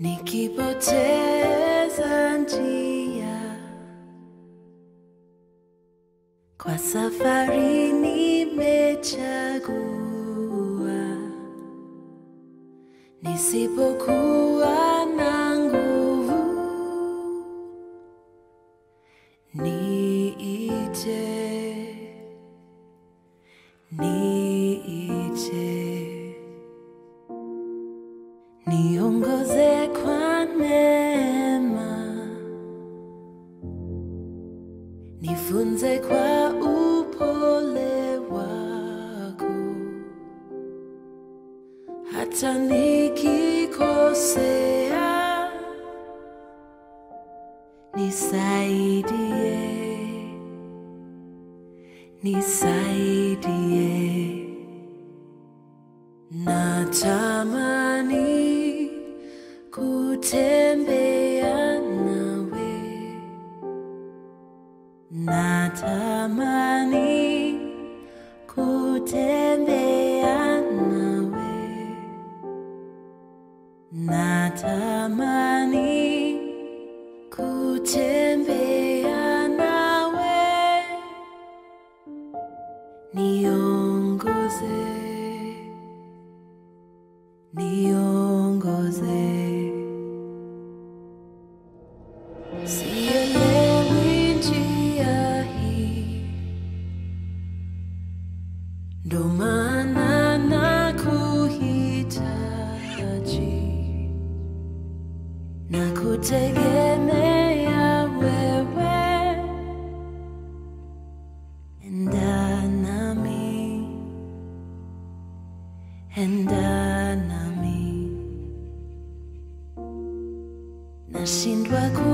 nikipoteza njia kwa safari nimechagua, nisipokuwa na nguvu niite, niite, niongoze kwa neema, nifunze kwa upole wako, hata nikikosea, nisaidie, nisaidie. Natamani kutembea nawe, natamani kutembea nawe, natamani kutembea nawe, niongoze, niongoze. Sielewi njia hii, ndo maana nakuhitaji na kutegemea wewe, enda nami, enda nami, nashindwa ku